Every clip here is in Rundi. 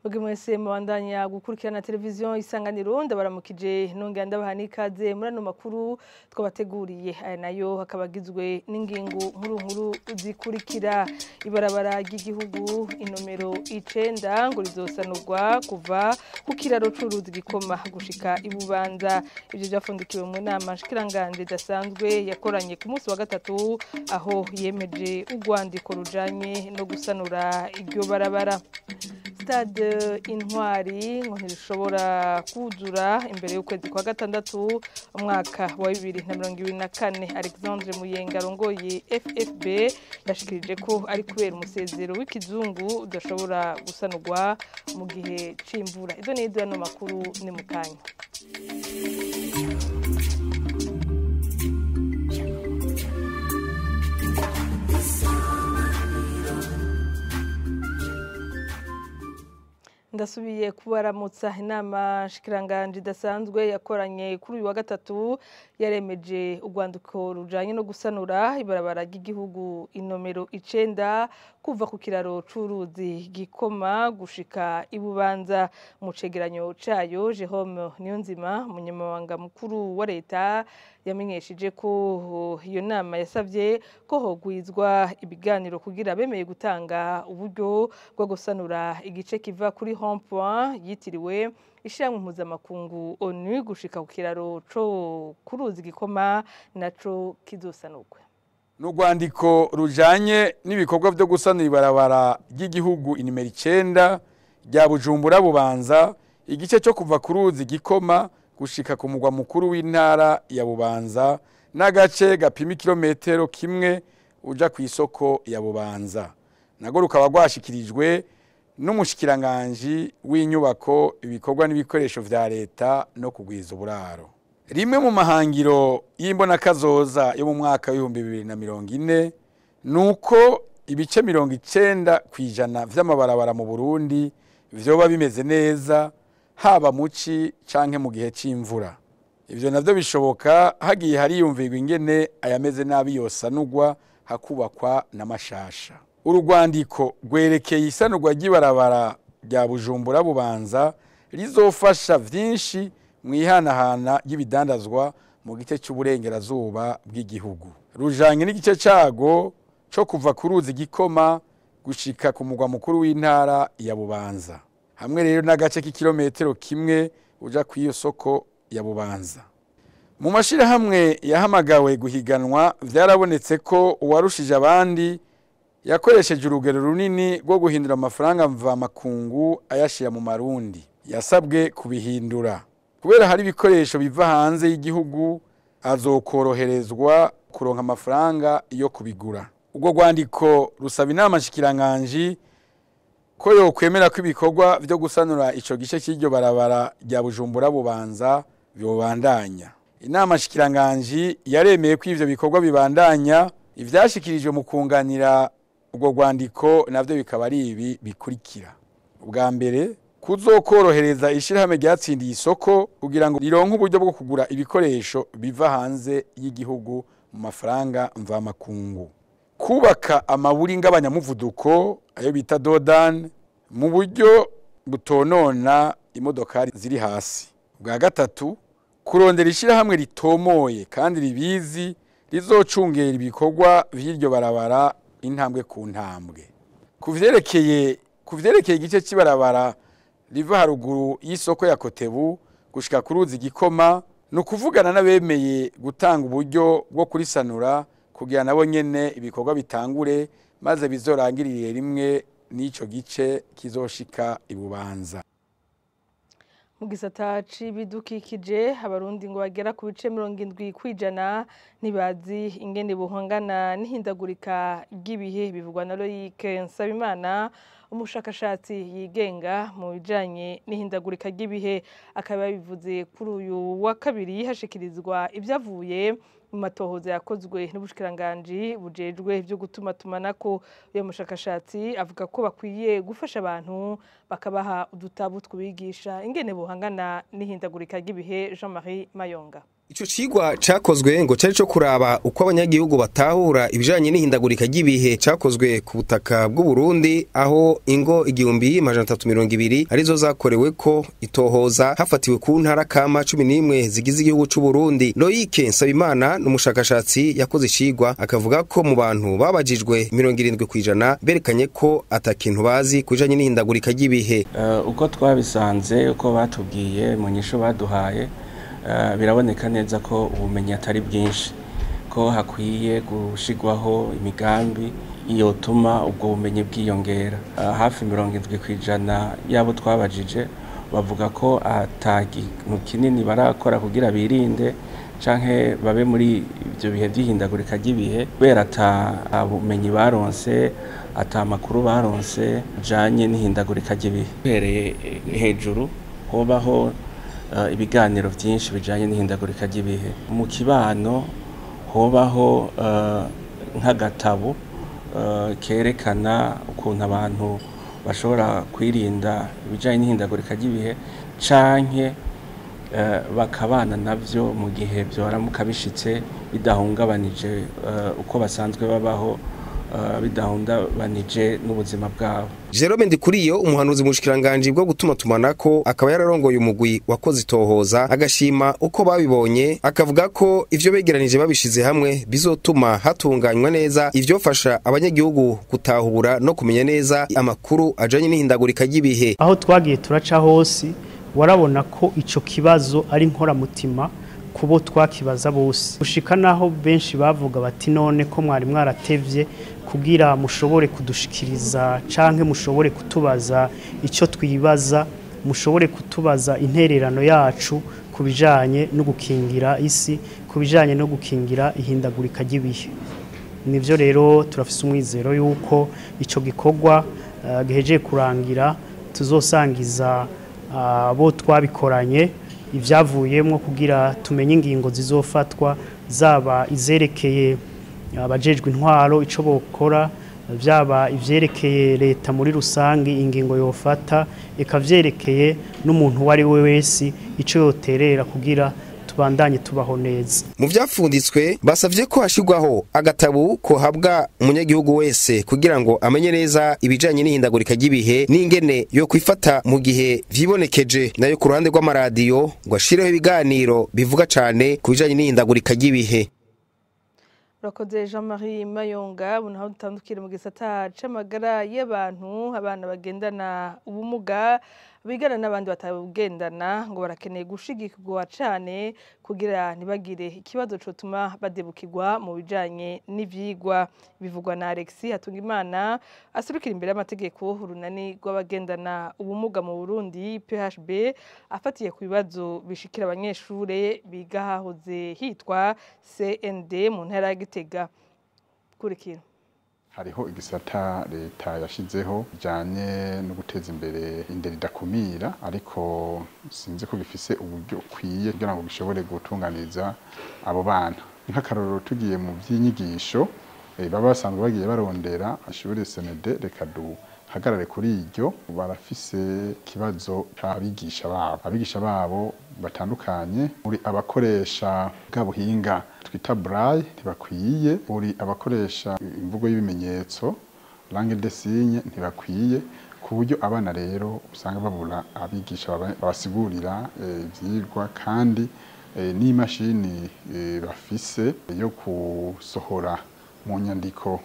Mwebwe mwese mubandanya gukurikirana televiziyo isanganiro ndabaramukije nongera ndabaha n'ikaze muri ano makuru twabateguriye aya nayo hakaba agizwe n'ingingo nkuru nkuru zikurikira ibarabara ry'igihugu inomero icenda ngo rizosanurwa kuva ku kiraro c'uruzi gikoma gushika ibubanza ivyo vyafundikiwe mu nama nshikiranganje idasanzwe yakoranye ku munsi wa gatatu aho yemeje urwandiko rujanye no gusanura iryo barabara stade intwari ngo ntirishobora kuzura imbere y'ukwezi kwa gatandatu umwaka wa bibiri na mirongo ibiri na kane alexandre muyenga arongoye ffb yashikirije ko ari kubera umusezero w'ikizungu udashobora gusanurwa mu gihe c'imvura izo ni ano makuru ni mu kanya ndasubiye kubaramutsa inama shikiranganje idasanzwe yakoranye kuri uyu wa gatatu yaremeje urwandiko rujanye no gusanura ibarabara ry'igihugu inomero icenda kuva ku kiraro c'uruzi gikoma gushika ibubanza mu cegeranyo cayo Jerome Niyonzima umunyamabanga mukuru wa leta yamenyesheje ko iyo nama yasavye ko hogwizwa ibiganiro kugira bemeye gutanga uburyo bwo gusanura igice kiva kuri rond-point yitiriwe ishyirahamwe mpuzamakungu onu gushika ku kiraro co ku ruzi gikoma naco kizosanurwe ni urwandiko rujanye n'ibikorwa byo gusanura ibarabara ry'igihugu inimero icenda rya bujumbura bubanza igice cyo kuva ku ruzi gikoma gushika ku mugwa mukuru w'intara ya bubanza n'agace gapima ikirometero kimwe uja ku isoko ya bubanza nago rukaba rwashikirijwe n'umushikiranganji w'inyubako ibikorwa n'ibikoresho vya leta no kugwiza uburaro rimwe mu mahangiro y'imbonakazoza yo mu mwaka w'ibihumbi bibiri na mirongo ine ni uko ibice mirongo icenda ku ijana vy'amabarabara mu burundi vyoba bimeze neza haba muci canke mu gihe c'imvura ivyo navyo bishoboka hagiye hariyumvirwa ingene ayameze nabi yosanurwa hakubakwa n'amashasha urugwandiko rwerekeye isanurwa ry'ibarabara rya bujumbura bubanza rizofasha vyinshi mu ihanahana ry'ibidandazwa mu gice c'uburengerazuba bw'igihugu rujanye n'igice cago co kuva ku ruzi gikoma gushika ku mugwa mukuru w'intara ya bubanza hamwe rero n'agace k'ikirometero kimwe uja kw'iyo soko ya bubanza mu mashirahamwe yahamagawe guhiganwa vyarabonetse ko uwarushije abandi yakoresheje urugero runini rwo guhindura amafaranga mvamakungu ayashira mu marundi yasabwe kubihindura kubera hari ibikoresho biva hanze y'igihugu azokoroherezwa kuronka amafaranga yo kubigura ubwo rwandiko rusaba inama nshikiranganji ko yokwemera ko ibikorwa vyo gusanura ico gice cy'iryo barabara rya bujumbura bubanza vyobandanya inama nshikiranganji yaremeye ko ivyo bikorwa bibandanya ivyashikirijwe mu kunganira ubwo rwandiko navyo bikaba ari ibi bikurikira ubwa mbere kuzokorohereza ishirahamwe ryatsindiye isoko kugira ngo rironke uburyo bwo kugura ibikoresho biva hanze y'igihugu mu mafaranga mvamakungu kubaka amaburi ng'abanyamuvuduko ayo bita dodani mu buryo butonona imodokari ziri hasi bwa gatatu kurondera ishirahamwe ritomoye kandi ribizi rizocungera ibikorwa vy'iryo barabara intambwe ku ntambwe ku vyerekeye ku vyerekeye igice cy'ibarabara riva haruguru y'isoko ya kotebu gushika ku ruzi gikoma ni ukuvugana n'abemeye gutanga uburyo bwo kurisanura kugira nabo nyene ibikorwa bitangure maze bizorangirire rimwe n'ico gice kizoshika ibubanza mu gisata c'ibidukikije abarundi ngo bagera ku bice mirongo indwi kwijana ntibazi ingene buhangana n'ihindagurika ry'ibihe bivugwa na Loïc Nsabimana umushakashatsi yigenga mu bijanye n'ihindagurika ry'ibihe akaba yabivuze kuri uyu wa kabiri hashikirizwa ibyavuye mu matohoza yakozwe n'ubushikiranganji bujejwe byo gutuma tumanako uyu mushakashatsi avuga ko bakwiye gufasha abantu bakabaha udutabu twibigisha ingene buhangana n'ihindagurika ry'ibihe Jean-Marie Mayonga Ico cigwa cakozwe ngo cari co kuraba uko abanyagihugu batahura ibijanye n'ihindagurika ry'ibihe cakozwe ku butaka bw'u Burundi aho ingo igihumbi majana atatu mirongo ibiri arizo zakorewe ko itohoza hafatiwe ku ntara kama cumi n'imwe zigize igihugu c'u Burundi Loïc Nsabimana n'umushakashatsi yakoze icigwa akavuga ko mu bantu babajijwe mirongo irindwi kw'ijana berekanye ko ata kintu bazi ku bijanye n'ihindagurika ry'ibihe uh, uko twabisanze uko batubwiye mu nyisho baduhaye biraboneka neza ko ubumenyi atari bwinshi ko hakwiye gushyirwaho imigambi yotuma ubwo bumenyi bwiyongera hafi mirongo irindwi ku ijana y'abo twabajije bavuga ko atakintu kinini barakora kugira birinde cyangwa babe muri ibyo bihe by'ihindagurika ry'ibihe kubera ata bumenyi baronse ata amakuru baronse bijyanye n'ihindagurika ry'ibihe uhereye hejuru hubaho ibiganiro byinshi bijyanye n'ihindagurika ry'ibihe mu kibano hubaho nk'agatabo kerekana ukuntu abantu bashobora kwirinda ibijyanye n'ihindagurika ry'ibihe cyangwa bakabana nabyo mu gihe byoramuka bishyitse bidahungabanije uko basanzwe babaho bidahungabanije n'ubuzima bwabo Jerome Ndikuriyo umuhanuzi mushikiranganje bwo gutuma tumanako akaba yararongoye umugwi wakoze itohoza agashima uko babibonye akavuga ko ivyo begeranije babishize hamwe bizotuma hatunganywa neza ivyofasha abanyagihugu gutahura no kumenya neza amakuru ajanye n'ihindagurika ry'ibihe aho twagiye turaca hose warabona ko ico kibazo ari nkoramutima kubo twakibaza bose gushika naho benshi bavuga bati none ko mwari mwaratevye kugira mushobore kudushikiriza canke mushobore kutubaza ico twibaza mushobore kutubaza intererano yacu ku bijanye no gukingira isi ku bijanye no gukingira ihindagurika ry'ibihe nivyo rero turafise umwizero yuko ico gikorwa uh, gihejeje kurangira tuzosangiza abo uh, twabikoranye ibyavuyemo kugira tumenye ingingo zizofatwa zaba izerekeye abajejwe intwaro icyo bokora byaba ibyerekeye leta muri rusange ingingo yofata ikabyerekeye n'umuntu uwo ari we wese icyo yoterera kugira tubandanye tubaho neza mu byapfunditswe basavye ko hashirwaho agatabu kohabwa umunyagihugu wese kugira ngo amenye neza ibijanye n'ihindagurika ry'ibihe n'ingene yo kwifata mu gihe vyibonekeje nayo ku ruhande rw'amaradiyo ngo ashireho ibiganiro bivuga cane ku bijanye n'ihindagurika ry'ibihe urakoze jean marie mayonga ubu naho dutandukire mu gisata c'amagara y'abantu abana bagendana ubumuga bigana n'abandi batabugendana ngo barakeneye gushigikirwa cane kugira ntibagire ikibazo cotuma badebukirwa mu bijanye n'ivyigwa bivugwa na Alexis Hatungimana aserukira imbere y'amategeko urunani rw'abagendana ubumuga mu Burundi PHB afatiye ku bibazo bishikira abanyeshure biga hahoze hitwa CND mu ntara ya Gitega kurikira hariho igisata leta yashizeho bijanye no guteza imbere indero idakumira ariko sinzi ko gifise uburyo ukwiye kugira ngo gishobore gutunganiza abo bana nk'akarorero tugiye mu by'inyigisho baba basanzwe bagiye barondera ashobore senede reka duhagarare kuri iryo barafise ikibazo abigisha babo abigisha babo batandukanye uri abakoresha bwa buhinga twita braille ntibakwiye uri abakoresha imvugo y'ibimenyetso langue de signe ntibakwiye ku buryo abana rero usanga babura abigisha babasigurira ivyigwa kandi n'imashini bafise yo gusohora mu nyandiko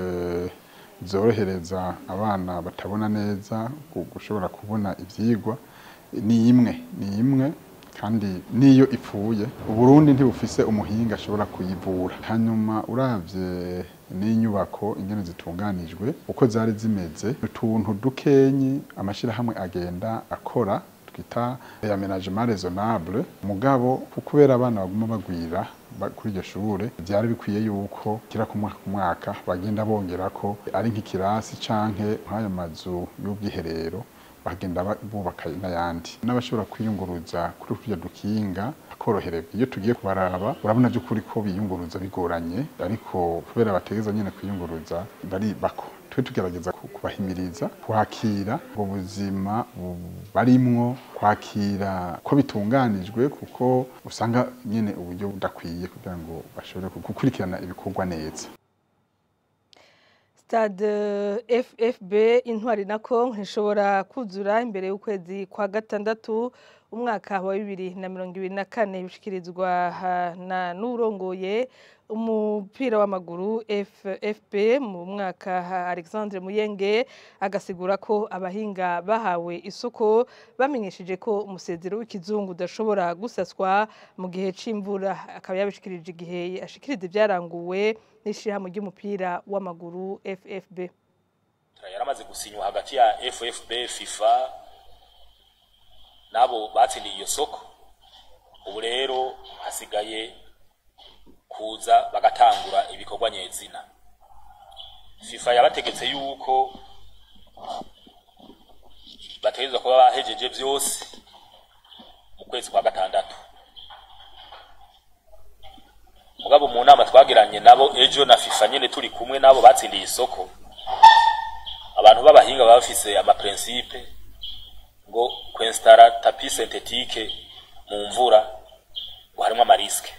zorohereza abana batabona neza gushobora kubona ivyigwa ni imwe ni imwe kandi niyo ipfuye uburundi ntibufise umuhinga ashobora kuyivura hanyuma uravye n'inyubako ingene zitunganijwe uko zari zimeze utuntu dukenyi amashirahamwe agenda akora twita aménagement raisonnable mugabo kubera abana baguma bagwira kuri iryo shure byari bikwiye yuko kira ku mwaka ku mwaka bagenda bongera ko ari nk'ikirasi canke nk'ayo mazu y'ubwiherero bagenda bubaka n'ayandi n'abashobora kwiyunguruza kuri turya dukinga akorohererwa iyo tugiye kubaraba urabona by'ukuri ko biyunguruza bigoranye ariko kubera bategeza nyine kwiyunguruza bari bako tube tugerageza ku- kubahimiriza kwakira ubwo buzima bu- barimwo kwakira ko bitunganijwe kuko usanga nyine uburyo budakwiye kugira ngo bashobore gukurikirana ibikorwa neza stade ffb intwari na kongo ntishobora kuzura imbere y'ukwezi kwa gatandatu umwaka wa bibiri na mirongo ibiri na kane bishikirizwa ha- na n'urongoye umupira w'amaguru ffp mu mwaka ha- alexandre muyenge agasigura ko abahinga bahawe isoko bamenyesheje ko umusezero w'ikizungu udashobora gusaswa mu gihe c'imvura akaba yabishikirije igihe ashikiriza ibyaranguwe n'ishirahamwe ry'umupira w'amaguru ffb yaramaze gusinywa hagati ya FFB FIFA nabo batsindiye iyo soko ubu rero hasigaye kuza bagatangura ibikorwa nyezina FIFA yabategetse yuko bategerezwa kuba bahejeje byose mu kwezi kwa gatandatu mugabo mu nama twagiranye nabo ejo na FIFA nyene turi kumwe nabo batsindiye isoko abantu b'abahinga baba bafise amaprincipe ngo kwinstara tapi synthetique mu mvura ngo harimo amariske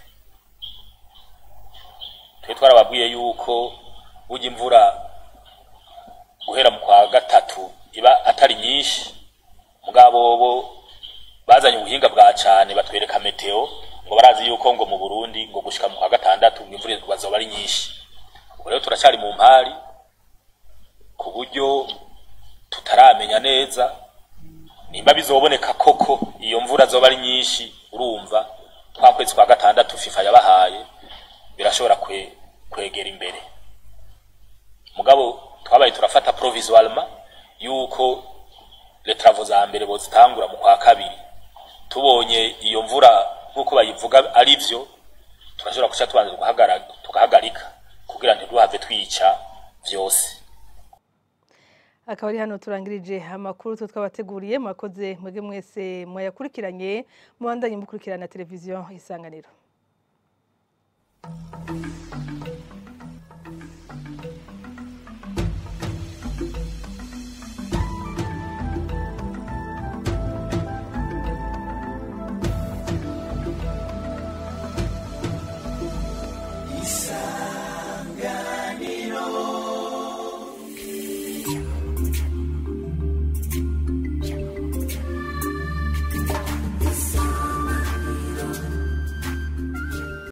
twe twarababwiye yuko burya imvura guhera mu kwa gatatu iba atari nyinshi mugabo bo bazanye ubuhinga bwa cane batwereka meteo ngo barazi yuko ngo mu Burundi ngo gushika mu kwa gatandatu ngo imvura bazoba ari nyinshi ubu rero turacari mu mpari ku buryo tutaramenya neza nimba bizoboneka koko iyo mvura zoba ari nyinshi urumva twa kwezi kwa gatandatu FIFA yabahaye birashobora kwe, kwegera imbere mugabo twabaye turafata provisoirement yuko les travaux za mbere bozitangura mu kwa kabiri tubonye iyo mvura nk'uko bayivuga ari vyo turashobora guca tubanza tugahagarika tugahagarika kugira ntiduhave twica vyose akaba ari hano turangirije amakuru twe twabateguriye mwakoze mwebwe mwese mwayakurikiranye mubandanye mukurikirana televiziyo isanganiro